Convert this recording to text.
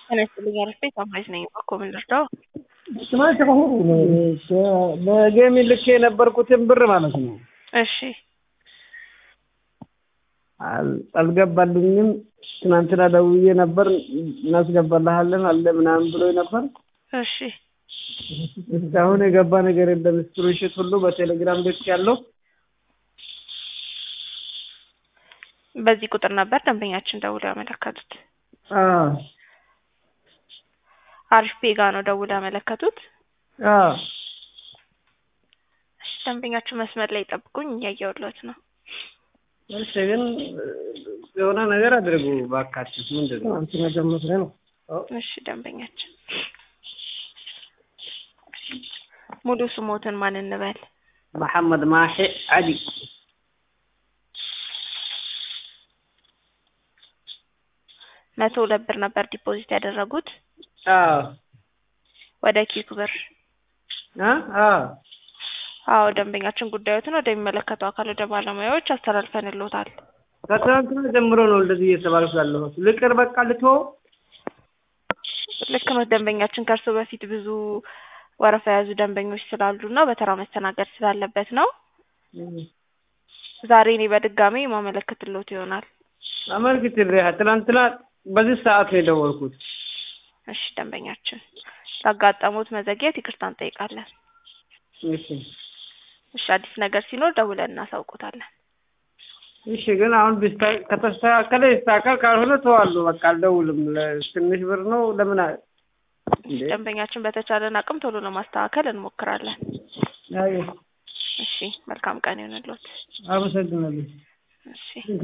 ጤና ይስጥልኝ አሪፍ ቤት አምራች ነኝ። እባክዎ ምን ልርዳው? ስማች አሁን በጌም ልክ የነበርኩትን ብር ማለት ነው እሺ አል- አልገባልኝም። ትናንትና ደውዬ ነበር እናስገባልሃለን አለ ምናምን ብሎ ነበር። እሺ እስካሁን የገባ ነገር የለም። ስክሪንሾት ሁሉ በቴሌግራም ልክ ያለው በዚህ ቁጥር ነበር ደንበኛችን ደውለው ያመለከቱት። አሪፍ ፔጋ ነው ደውለው ያመለከቱት። እሺ ደንበኛችን መስመር ላይ ጠብቁኝ፣ እያየሁለት ነው። እሺ ግን የሆነ ነገር አድርጉ ባካችሁ። ምንድን ነው አንቺ ነገር መስሪያ ነው። እሺ ደንበኛችን ሙሉ ስሞትን ማን እንበል? መሐመድ ማሂ አሊ መቶ ሁለት ብር ነበር ዲፖዚት ያደረጉት አዎ ወደ ኪክ ብር። አ አ አዎ ደንበኛችን ጉዳዮትን ወደሚመለከተው አካል ወደ ባለሙያዎች አስተላልፈንልዎታል። ከትናንትና ጀምሮ ነው እንደዚህ እየተባልኩ ያለሁት። ልቅር በቃ ልቶ ልክ ነው ደንበኛችን ከእርሶ በፊት ብዙ ወረፋ የያዙ ደንበኞች ስላሉ እና በተራ መስተናገድ ስላለበት ነው። ዛሬ እኔ በድጋሚ ማመለከትልዎት ይሆናል። አመልክትልህ ትናንትና በዚህ ሰዓት ነው የደወልኩት። እሺ ደንበኛችን ላጋጠሙት መዘግየት ይቅርታ እንጠይቃለን። እሺ እሺ አዲስ ነገር ሲኖር ደውለን እናሳውቆታለን። እሺ ግን አሁን ቢስታ- ከተስተካከለ ይስተካከል፣ ካልሆነ ተዋለሁ በቃ አልደውልም። ለ- ትንሽ ብር ነው ለምን አ- እንዴ? ደንበኛችን በተቻለን አቅም ቶሎ ለማስተካከል እንሞክራለን። አይ እሺ መልካም ቀን ይሆንልዎት። አመሰግናለሁ። እሺ